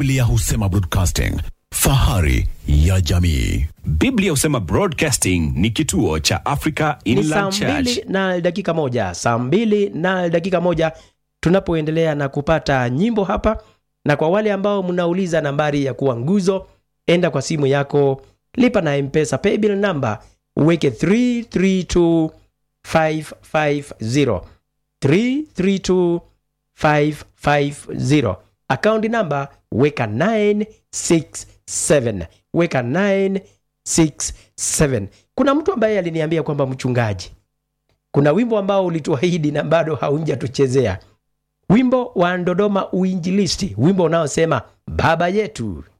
Biblia husema broadcasting, fahari ya jamii. Biblia husema Broadcasting ni kituo cha Africa ni saa Inland Church. mbili na dakika moja saa mbili na dakika moja tunapoendelea na kupata nyimbo hapa na kwa wale ambao mnauliza nambari ya kuwa nguzo enda kwa simu yako lipa na mpesa paybill number uweke 332550 332550 akaunti namba weka 967 weka 967 kuna mtu ambaye aliniambia kwamba mchungaji kuna wimbo ambao ulituahidi na bado haunjatuchezea wimbo wa Dodoma Uinjilisti, wimbo unaosema baba yetu.